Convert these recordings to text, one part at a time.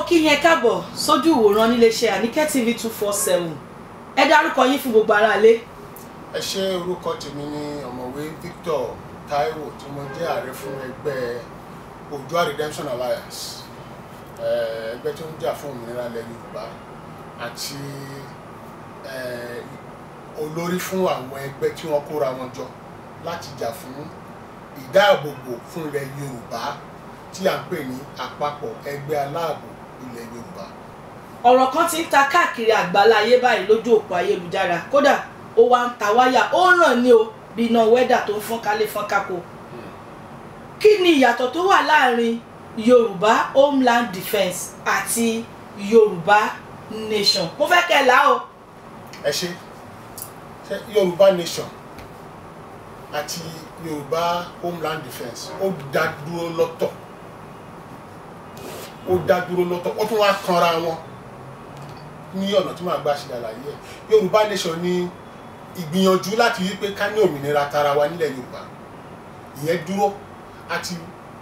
kí yẹn káàbọ̀ sójú ìwòran níléeṣẹ́ àníkẹ́ tv two four seven ẹ dárúkọ yín fún gbogbo aráalé. ẹ ṣe orúkọ tèmi ní ọ̀mọ̀wé Victor Taiwo tí mo jẹ́ ààrẹ fún ẹgbẹ́ Oòduà Redemption Alliance eh, ẹgbẹ́ tó ń jà fún òmìnira ilẹ̀ Yorùbá àti eh, olórí fún àwọn ẹgbẹ́ tí wọ́n kóra wọn jọ láti jà fún ìdáàbòbò fún ilẹ̀ Yorùbá tí à ń pè ní àpapọ̀ ẹgbẹ́ aláàbò ilẹ̀ Yorùbá. ọ̀rọ̀ kan ti ń ta káàkiri àgbáláyé báyìí lójú òpó ayélujára kódà ó wá ń ta wáyà ó ràn ní o bí iná wẹ́dà tó ń fọ́n kálé fọ́n kákó. kí ni ìyàtọ̀ tó wà láàrin Yorùbá Homeland Defence àti Yorùbá Nation mo fẹ́ kẹ́ ẹ là o. ẹ ṣe ṣe Yorùbá Nation àti Yorùbá Homeland Defence ó dá dúró lọ́tọ̀ ó dá dúró lọ́tọ̀ ó tún wá kanra wọn ní ọ̀nà tí màá gbà ṣe àlàyé ẹ̀ Yorùbá Nation ní ìgbìyànjú láti wí pé ká ní òmìnira tara wa nílẹ̀ Yorùbá ìyẹn dúró àti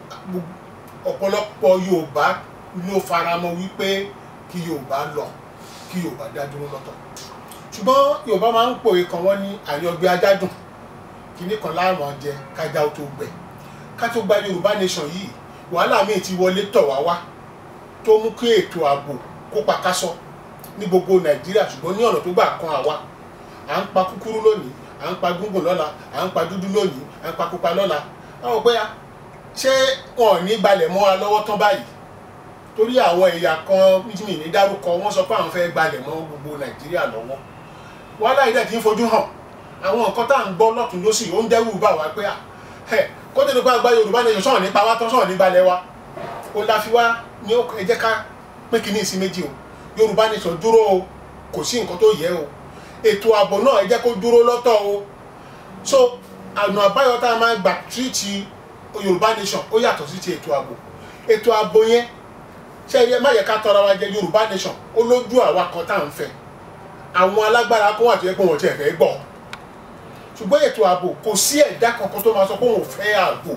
ọ̀pọ̀lọpọ̀ Yorùbá ló faramọ́ wípé kí Yorùbá lọ kí Yorùbá dá dúró lọ́tọ̀ ṣùgbọ́n Yorùbá máa ń pòwe kan wọ́n ní àyọ̀gbé ajádùn kínní kan láàmú jẹ kájà ó tó gbẹ ká tó gba Yorùbá Nation yìí wàhálà míì ti wọlé tọ̀ wá wá tó mú kí ètò ààbò kó pa kásọ ní gbogbo Nàìjíríà ṣùgbọ́n ní ọ̀nà tó gbà kan àwa à ń pa kúkúrú lónìí à ń pa gúngùn lọ́la à ń pa dúdú lónìí à ń pa pupa lọ́la báwo pé ṣé wọn ò ní gbalẹ̀ mọ́ wa lọ́wọ́ tán báyìí torí àwọn ẹ̀yà kan mi ní dárúkọ wọ́n sọ pé àwọn fẹ́ gbalẹ̀ mọ́ gbogbo Nàìjíríà lọ́wọ́ wàhálà yìí dẹ̀ ti ń fojú hàn àwọn nǹkan tá à ń gbọ́ lọ́tún lọ́sì ó ń dẹ́rù bà wá pé ẹ kó tó ní pa àgbà Yorùbá Nation sọ̀rọ̀ nípa wá tán sọ̀rọ̀ níbalẹ̀ wa ó la fi wá ní ẹ jẹ́ ká pín kínní sí méjì o Yorùbá Nation dúró o kò sí nǹkan tó yẹ o ètò ààbò náà ẹ jẹ́ kó dúró lọ́tọ̀ o so ọ̀nà àbáyọ tá a máa gbà tírìtì Yorùbá Nation ó yàtọ̀ sí ti ètò ààbò ètò ààbò yẹn ṣe ẹ má yẹ ká tọrọ wa jẹ Yorùbá Nation ó lójú àwa kan tá à ń fẹ́ àwọn alágbára kan wà tó yẹ pé wọn ti ẹ̀ fẹ́ gbọ́ ṣùgbọ́n ètò ààbò kò sí ẹ̀dá kankan tó máa sọ pé òun ò fẹ́ ààbò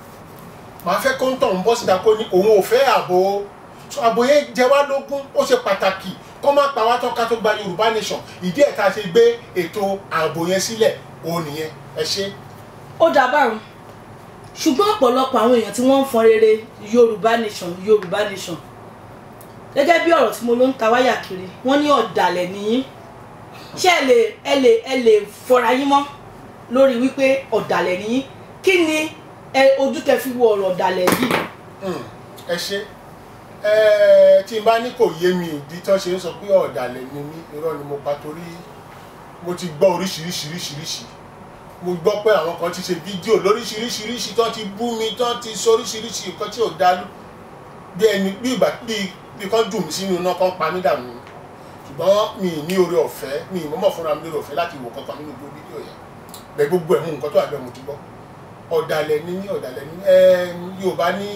màá fẹ́ kó ń tọ̀ ń bọ́ síta kó ní òun ò fẹ́ ààbò so ààbò yẹn jẹ wá lógún ó ṣe pàtàkì kó má pa wá tán ká tó gba Yorùbá Nation ìdí ẹ̀ tá a ṣe gbé ètò ààbò yẹn sílẹ̀ òun nìyẹn ẹ ṣe. ó dà báwọn ṣùgbọ́n ọ̀pọ̀lọpọ̀ àwọn èèyàn tí wọ́n ń fọn rere Yorùbá Nation Yorùbá Nation gẹ́gẹ́ bí ọ̀rọ̀ tí mo ló ń ta wáyà kiri wọ́n ní ọ̀dàlẹ̀ nìyí ṣé ẹ lè ẹ lè ẹ lè fọra yín mọ́ lórí wípé ọ̀dàlẹ̀ nìyí kí ni ẹ ojú tẹ fi wo ọ̀rọ̀ ọ̀dàlẹ̀ yìí. ẹ ṣe tí n bá ní kò yé mi ìdí tó ṣe ń sọ pé ọ̀dàlẹ̀ ni mí irọ́ ni mo pa torí mo ti gbọ́ oríṣiríṣiríṣiríṣi mo gbọ́ pé àwọn kan ti ṣe fídíò lóríṣiríṣiríṣi tó ti bú mi tó ti sọ oríṣiríṣi nǹkan tí ò dá bí ẹni bí ìgbà bí kan dùn mí sínú iná kan pa mí dànù ṣùgbọ́n mi ní oore ọ̀fẹ́ mi ìmọ̀mọ̀ fúnra mi lórí ọ̀fẹ́ láti wò kankan nínú gbogbo fídíò yẹn bẹ gbogbo ẹ̀ mú nǹkan tó àgbẹ̀ mo ti gbọ́ ọ̀dàlẹ̀ ní ọ̀dàlẹ̀ ní Yorùbá ní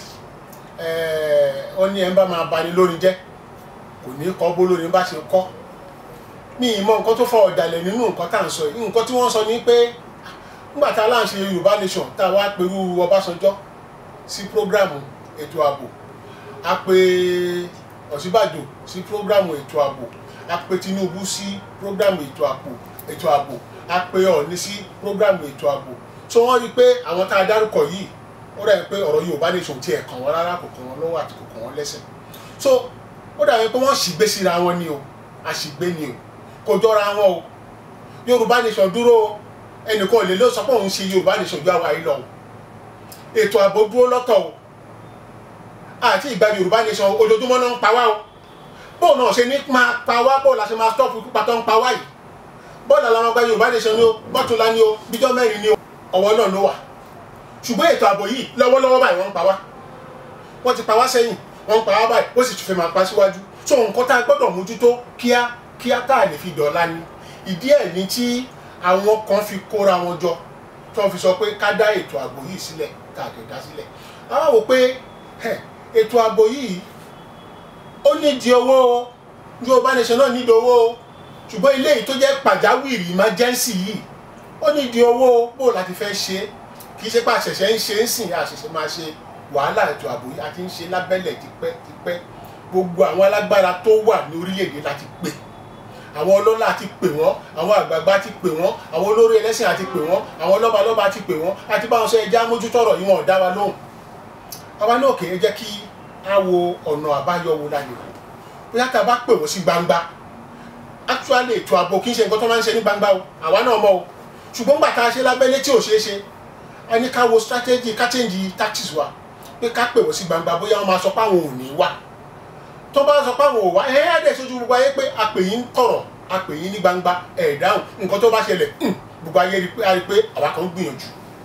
wọ́n ní ẹ̀ ń bá máa bani lórí jẹ́ kò ní kọ́ bó lórí bá ṣe kọ́ mi ìmọ̀ nǹkan tó fọ ọ̀dàlẹ̀ nínú nǹkan tá à ń sọ yìí nǹkan tí wọ́n sọ ní pé nígbà tá a láǹṣe Yorùbá Nation tá a wá pẹ̀lú Ọbásanjọ́ sí prógráàmù ètò ààbò a pè Ọ̀ṣínbàjò sí prógrámù ètò ààbò a pè Tinubu sí prógrámù ètò ààbò ètò ààbò a pè Ọọ̀ni sí prógrámù ètò ààbò so wọ́n rí i pé àwọn tá a dárúkọ yìí ó dàbí pé ọ̀rọ̀ Yorùbá Nation tiẹ̀ kàn wọ́n rárá kò kàn wọ́n lọ́wọ́ àti kò kàn wọ́n lẹ́sẹ̀ so ó dàbí pé wọ́n ṣìgbé síra wọn ni o àṣìgbé ni o kò jọra wọn o Yorùbá Nation dúró ẹnìkan ò lè lọ sọ pé òun ṣe Yorùbá Nation ju àwa yìí lọ o ètò ààbò dúró lọ́tọ̀ o àti ìgbà Yorùbá Nation ojoojúmọ́ náà ń pa wá o bóun náà ṣe ní máa pa wá bóun la ṣe máa stop ikú pa tó ń pa wá yìí bóun náà làwọn gba Yorùbá Nation ni o bọ́tùlá ni o bíjọ́ mẹ́rin ni o ọwọ́ náà ló wà ṣùgbọ́n ètò ààbò yìí lọ́wọ́lọ́wọ́ báyìí wọ́n ń pa wá wọ́n ti pa wá sẹ́yìn wọ́n ń pa wá báyìí ó sì tún fẹ́ máa pa síwájú so nǹkan tá a gbọ́dọ̀ mójútó kíá kíá tá a lè fi dọ̀la ni ìdí ẹ̀ ní tí àwọn kan fi kóra wọn jọ tí wọ́n fi sọ pé ká dá ètò ààbò yìí sílẹ̀ ká lè dá sílẹ̀ àwọn wò pé ètò ààbò yìí ó nídìí owó o Yorùbá Nation náà nídìí owó o ṣùgbọ́n ilé yìí tó jẹ́ pàjáwìrì emergency yìí ó nídìí owó o bó láti fẹ́ ṣe é kì í ṣe pé àṣẹ̀ṣẹ̀ ń ṣe ń sìn àṣẹ̀ṣẹ̀ máa ṣe wàhálà ètò ààbò yìí àti ń ṣe lábẹ́lẹ̀ tipẹ́ tipẹ́ gbogbo àwọn alágbára tó wà ní orílẹ̀-èdè láti pè àwọn ọlọ́lá ti pè wọ́n àwọn àgbààgbà ti pè wọ́n àwọn olórí ẹlẹ́sìn àti pè wọ́n àwọn lọ́balọ́ba ti pè wọ́n àti báwọn sọ ẹja mójútọ́rọ̀ yìí wọn ò dá wa lóhùn àwa náà kì í jẹ́ kí á wo ọ̀nà àbáyọ wo la lè wò bóyá tá a bá pè wọ́n sí gbangba actually ètò ààbò kì í ṣe nǹkan tó máa ń ṣe ní gbangba o àwa náà mọ̀ o ṣùgbọ́n gbà tá a ṣe lábẹ́lé tí ò ṣeé ṣe a ní ká wo strategy ká change tactics wa pé ká pè wọ́n sí gbangba bóyá wọ́n máa sọ pé àwọn ò ní wá tó bá sọ pé àwọn ò wá ẹ̀ ẹ́ dẹ̀ sojú gbogbo ayé pé a pè yín kọ̀rọ̀ a pè yín ní gbangba ẹ̀ dáhùn nǹkan tó bá ṣẹlẹ̀ gbogbo ayé rí pé a rí pé àwa kan ń gbìyànjú.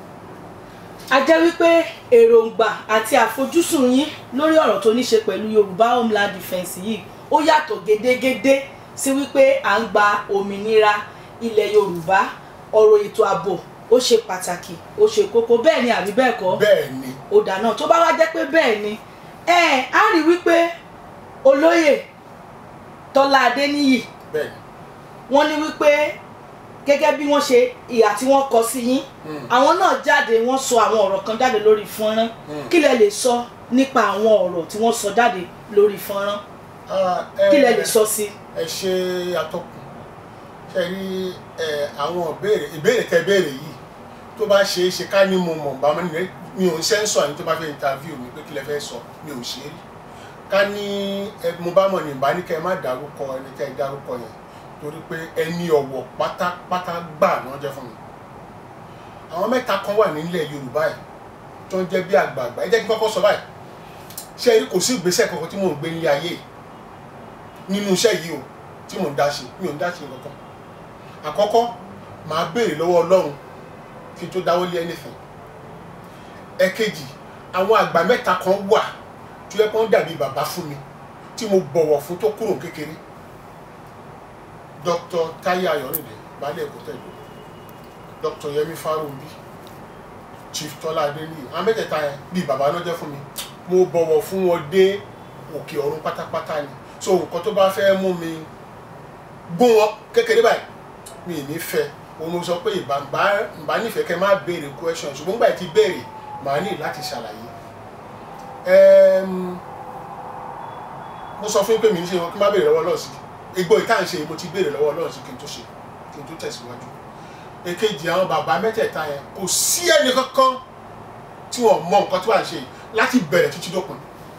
a jẹ́ wípé èròǹgbà àti àfojúsùn yín lórí ọ̀rọ̀ tó ní ṣe pẹ̀lú yorùbá homeland defence yìí ó yàtọ̀ gédégédé sí wípé à ń gba òmìnira ilẹ̀ yorùbá ọ̀rọ̀ ètò ààbò ó ṣe pàtàkì ó ṣe kókó bẹ́ẹ̀ ni àbí bẹ́ẹ̀ kọ́ bẹ́ẹ̀ ni ó dáná tó bá wá jẹ́ pé bẹ́ẹ̀ ni ẹ á rí wípé olóyè tọ́lá adéníyì bẹ́ẹ̀ ni wọ́n ní wípé gẹ́gẹ́ bí wọ́n ṣe ìhà tí wọ́n kọ sí yín Mm. àwọn náà jáde wọ́n sọ àwọn ọ̀rọ̀ kan jáde lórí fọ́nrán Mm. kí lẹ lè sọ nípa àwọn ọ̀rọ̀ tí wọ́n sọ jáde lórí fọ́nrán Ah, ẹ- kí lẹ lè sọ sí. ẹ ṣe atọ́kùn ṣe rí ẹ àwọn ìbéèrè ìbéèrè tẹ béèrè yìí tó bá ṣe é ṣe ká ní mo mọ̀ bá mi ní mi ò ń sẹ́ńsọ̀ àyìn tó bá fẹ́ interview mi pé kí lẹ fẹ́ sọ mi ò ṣe é rí ká ní ẹ mo bá mọ̀ ní ìbá ní kẹ́ ẹ má dárúkọ ẹni kẹ́ ẹ dárúkọ yẹn torí pé ẹni ọ̀wọ̀ pátápátá gbà ni wọ́n jẹ́ fún mi àwọn mẹ́ta kan wà nílẹ̀ Yorùbá ẹ̀ tó ń jẹ́ bí àgbààgbà ẹ jẹ́ kí n kọ́kọ́ sọ báyìí ṣe rí kò sí ìgbésẹ̀ kankan tí mò ń gbé nílé ayé yìí nínú iṣẹ́ yìí o tí mò ń dá ṣe mi ò ń dá ṣe kankan àkọ́kọ́ màá béèrè lọ́wọ́ ọlọ́run kí n tó dáwọ́ lé anything ẹ̀kejì àwọn àgbà mẹ́ta kan wà tó yẹ kó ń dàbí bàbá fún mi tí mo bọ̀wọ̀ fún tó kúrò kékeré Dr. Táyé Ayọ̀rìndé baálé ẹ̀kọ́ tẹ̀lé Dr. Yẹmí Fárúnbí Chief Tọ́lá Adéníyì àwọn mẹ́tẹ̀ẹ̀ta yẹn bíi bàbá náà jẹ́ fún mi mo bọ̀wọ̀ fún wọn dé òkè ọ̀run pátápátá ni so nǹkan tó bá fẹ́ mú mi gún wọn kékeré báyìí mi ì ní fẹ́ òun mo sọ pé ìbàmbá ìbá nífẹ̀ẹ́ kẹ́ má béèrè question ṣùgbọ́n gbà tí béèrè màá ní láti ṣàlàyé Ẹm, mo sọ fún yín pé mi ń ṣe wọn kí n má béèrè lọ́wọ́ lọ́ọ̀sì igbó ìta ń ṣe mo ti béèrè lọ́wọ́ lọ́ọ̀sì kí n tó ṣe kí n tó tẹ̀síwájú èkejì àwọn bàbá mẹ́tẹ̀ẹ̀ta yẹn kò sí ẹnì kankan tí wọ́n mọ nǹkan tí wàá ṣe yìí láti bẹ̀rẹ̀ títí dópin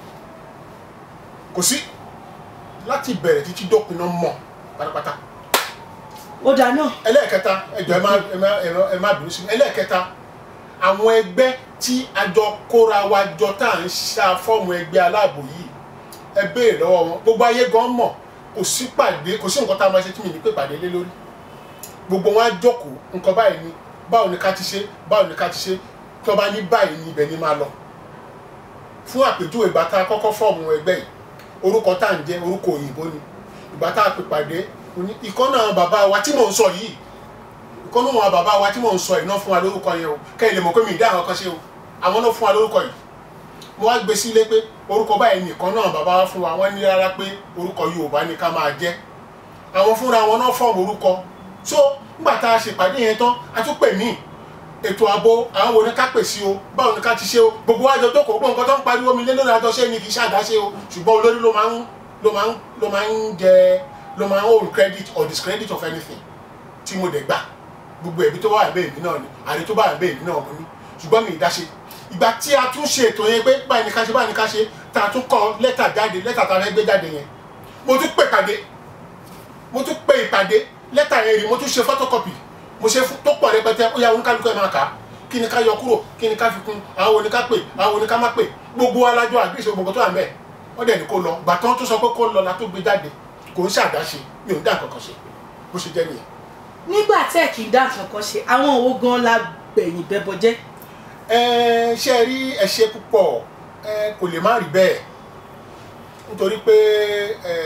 kò sí láti bẹ̀rẹ̀ títí dópin náà mọ̀ pátápátá ó dáná ẹlẹ́ẹ̀kẹta ẹjọ́ ẹ má ẹ má ẹ má- ẹ má bínú sí mi ẹlẹ́ẹ̀kẹta àwọn ẹgbẹ́ tí a jọ kóra wa jọ tá à ń ṣá fọ́ọ̀mù ẹgbẹ́ aláàbò yìí ẹ béèrè lọ́wọ́ wọn gbogbo ayé gan mọ̀ kò sí pàdé kò sí nǹkan tá a máa ṣe tí mi ní pé pàdé lé lórí gbogbo wọn á jókòó nǹkan báyìí ni báwo ni ká ti ṣe báwo ni ká ti ṣe tí wọ́n bá ní báyìí ni ibẹ̀ ni máa lọ fún àpèjúwe ìgbà tá a kọ́kọ́ fọ́ọ̀mù ẹgbẹ́ yìí orúkọ tá à ń jẹ́ orúkọ òyìnbó ni ìgbà tá a pè pàdé oní ìkọ́nà àwọn bàbá wa tí mò ń sọ yìí ìkọ́nà àwọn bàbá wa tí mò ń sọ yìí náà fún wa lórúkọ yẹn o kẹ́yìn lè mọ̀ pé mi ì dá àwọn kan ṣe o àwọn náà fún wa lórúkọ yìí mo wá gbé sílé pé orúkọ báyìí nìkan náà bàbá wa fún wa wọ́n ní rárá pé orúkọ Yorùbá ni ká máa jẹ́ àwọn fúnra wọn náà fọ́ọ̀mù orúkọ so nígbà tá a ṣèpàdé yẹn tán a tún pè mí ètò ààbò àwọn wo ni ká pè sí o báwo ni ká ti ṣe o gbogbo wa jọ jókòó gbogbo nǹkan tó ń pariwo mi lé lórí àjọṣe ni kì í ṣàdáṣe o ṣùgbọ́n olórí ló máa ń ló máa ń ló máa ń jẹ ló máa ń own credit or discredit of anything tí mo dẹ̀ gbà gbogbo ẹ̀bí tó wà bẹ́ẹ̀ mi náà ni àrí tó bá bẹ́ẹ̀ mi náà mo ní ṣùgbọ́n mi ì dáṣe ìgbà tí a tún ṣe ètò yẹn pé báyìí ni ká ṣe báyìí ni ká ṣe tá a tún kọ lẹ́tà jáde lẹ́tà tá a fẹ́ gbé jáde yẹn mo tún pè pàdé mo tún pè ìpàdé lẹ́tà yẹn rí mo tún ṣe photocopy mo ṣe fún- tó pọ̀ rẹpẹtẹ ó yà oníkálukú ẹ̀ máa kà á kí ni ká yọ kúrò kí ni ká fi kún àwọn wo ni ká pè àwọn wo ni ká má pè gbogbo alájọ àgbèsè gbogbo tó wà mẹ́ẹ̀ wọ́n dẹ̀ ní kó lọ gbàtàn tó sọ pé kó lọ la tó gbé jáde kò ń ṣàdáṣe mi ò ń dá nǹkan kan ṣe bó ṣe jẹ́ nìyẹn. nígbà tẹ́ ẹ̀ kì í dá kankan ṣe àwọn òwò gan la gbẹ̀yìn bẹ́bọ jẹ́ ẹ ṣe rí ẹ ṣe púpọ̀ ẹ kò lè má rí bẹ́ẹ̀ nítorí pé ẹ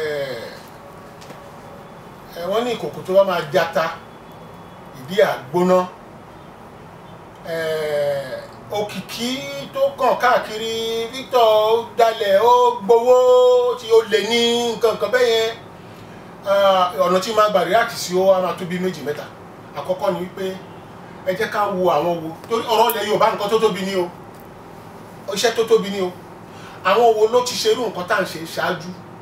ẹ wọ́n ní ìkòkò tó bá máa jata ìdí àgbóná ẹ òkìkí tó kàn káàkiri Victor dalẹ̀ ó gbowó tí ó lè ní nǹkan nǹkan bẹ́ẹ̀ yẹn ah, ọ̀nà tí máa gbà react sí ó á máa tó bí méjì mẹ́ta àkọ́kọ́ ni wípé ẹ jẹ́ ká wo àwọn wo torí ọ̀rọ̀ ilẹ̀ Yorùbá nǹkan tó tóbi ni o iṣẹ́ tó tóbi ni o àwọn wo ló ti ṣerú nǹkan tá à ń ṣe ṣáájú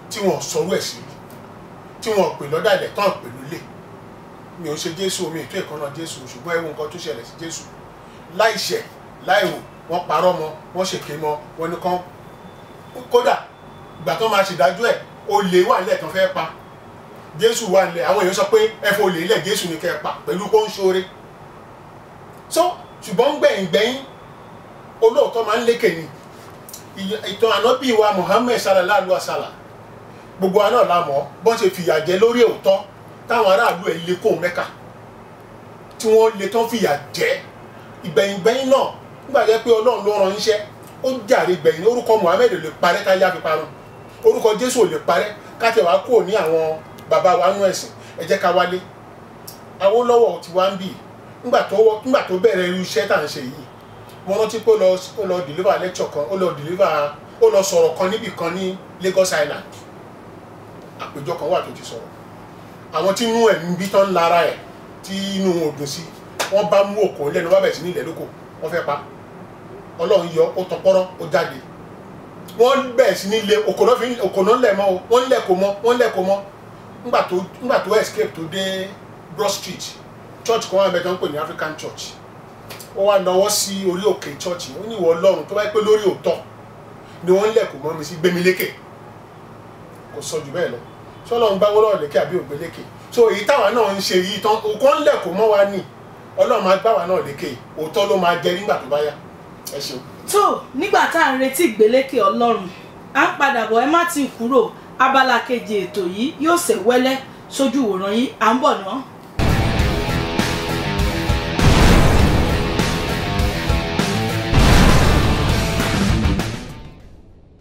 tí wọ́n sọ̀rọ̀ ẹ̀ sí rí tí wọ́n pè lọ́dàlẹ̀ tán pè lólè mi ò ṣe jésù mi ètò ìkànnà jésù ṣùgbọ́n ewu nǹkan tó ṣẹlẹ̀ sí jésù láìṣẹ̀ láìwò wọ́n parọ́ mọ́ wọ́n ṣèké mọ́ wọ́n ní kán kódà ìgbà tó máa ṣèdájọ́ ẹ̀ olè wà nílẹ̀ tán fẹ́ pa jésù wà nílẹ̀ àwọn èèyàn sọ pé ẹ fọ olè nílẹ̀ jésù ní kẹ́ ẹ pa pẹ̀lú kó ń ṣoore so ṣùgbọ́n gbẹ̀yìn gbẹ̀yìn olóòótọ́ máa ń lékè ni Ìy- ìtàn ànábì wa muhammed sallallahu alaihi wa sallam gbogbo wa náà la mọ̀ bọ́n ṣe fìyà jẹ lórí òótọ́ táwọn aráàlú ẹ̀ lé kó mẹ́kà tí wọ́n lè tán fìyà jẹ ìgbẹ̀yìngbẹ̀yìn náà nígbà jẹ́ pé ọlọ́run ló ran iṣẹ́ ó jàre gbẹ̀yìn orúkọ muhammed ò lè parẹ́ ká yá fi parun orúkọ jésù ò lè parẹ́ ká tẹ̀ wá kúrò ní àwọn bàbá wa nú ẹ̀sìn ẹ jẹ́ ká wálé awólọ́wọ̀ ti wá ń bì nígbà tó wọ́- nígbà tó bẹ̀rẹ̀ irú iṣẹ́ tá à ń ṣe yìí mo rántí pé ó lọ ó lọ deliver lecture kan ó lọ deliver ó lọ sọ̀rọ̀ kan níbì kan ní Lagos Island àpéjọ kan wà tó ti sọ̀rọ̀ àwọn tí inú ẹ̀ ń bí tán lára ẹ̀ tí inú wọn ò dùn sí wọ́n bá mú òkò lẹ́nu wọ́n bẹ̀ sí ní ilẹ̀ lóko wọ́n fẹ́ pa ọlọ́run yọ ó tọpọ́rọ́ ó jáde wọ́n bẹ̀ sí ní ilé òkò náà fi ń- òkò náà lẹ̀ mọ́ o wọ́n lẹ̀ kó mọ́ wọ́n lẹ̀ kó mọ́ nígbà tó nígbà tó escape tó dé Broad Street church kan wà mẹ́ta ń pè ní African Church ó wá náwó sí orí òkè church ó ní ìwọ ọlọ́run tó bá yẹ pé lórí òótọ́ ni wọ́n lẹ̀ kó mọ́ mi sí gbémi lékè kò sọ jù bẹ́ẹ̀ lọ sọlọ́run bá wọ́n lọ́ọ̀ lékè àbí ògbé lékè so èyí táwa náà ń ṣe yìí tán òkò ń lẹ̀ kó mọ́ wa ní ọlọ́run máa gbá wa náà lékè òótọ́ ló máa jẹ nígbà tó bá yá ẹ ṣeun. tó nígbà tá à ń retí ìgbélékè ọlọ́run à ń padà bọ̀ ẹ má ti kúrò abala kejì ètò yìí yóò ṣe wẹ́lẹ́ sójú ìwòran yìí à ń bọ̀ náà.